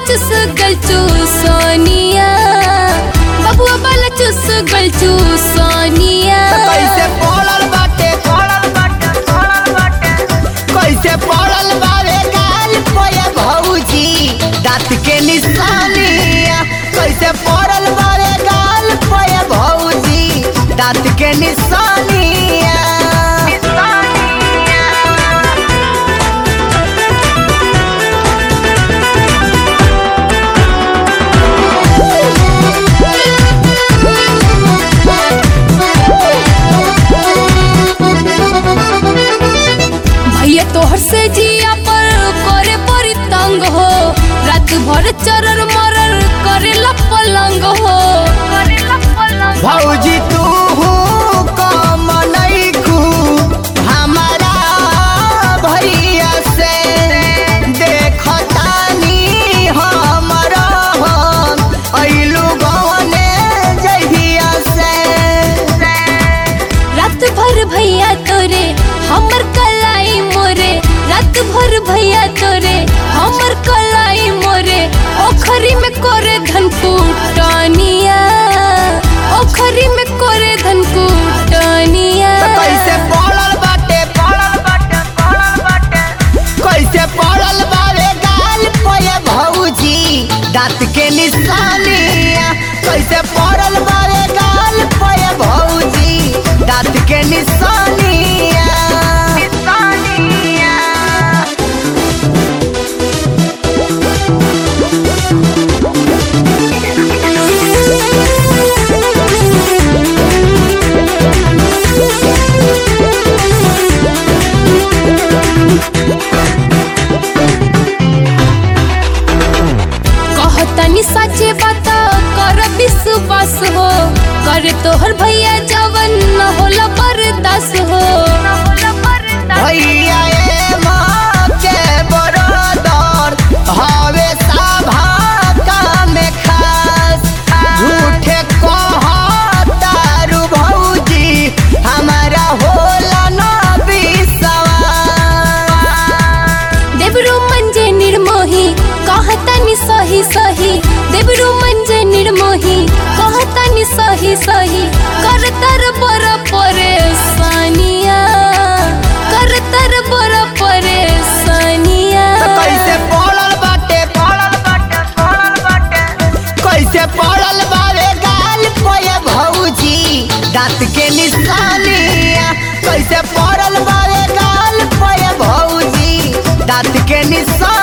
चुस गल चू सोनिया बबुआ बाला चुस गल चू सोनिया कैसे पड़ल बाटे पड़ल बाटे पड़ल बाटे कैसे पड़ल बावे गाल पोए भौजी दांत के निशानिया कैसे पड़ल बावे गाल पोए भौजी दांत के निशानिया भैया तोहर से जिया पर करे परी तंग हो रात भर चरर मरर करे पलंग हो भौजी तू कम नइखू हमारा भैया से देखतानी हमरा हम अइलू गवने जहिया से रात भर भैया तोरे हमर कलाई मोरे रात भर भैया तोरे हमर कलाई मोरे ओखरी में करे धन कुटनिया ओखरी में करे धन कुटनिया कैसे पड़ल बाटे पड़ल बाटे पड़ल बाटे कैसे पड़ल बावे गाल पोए भौजी दांत के निशानिया कैसे पड़ल बावे गाल पोए भौजी दांत के निशानिया निशानिया कहतनी सच्चे बात कर विश्वास हो करे तोहर भैया जवन न होला बर्दास हो भैया ए माँ के बरदर हवे सभा काम खास झूठे कहतारू भौजी हमारा होला न विश्वास देवरू मंजे निर्मोही कहतनी सही सही देवरू मंजे निर्मोही कहतनी सही सही करतर बर परेशानिया करतर बर परेशानिया कैसे पड़ल बाटे पड़ल बाटे पड़ल बाटे कैसे पड़ल बावे गाल पोए भौजी दांत के निशानिया कैसे पड़ल बावे गाल पोए भौजी दांत के निशान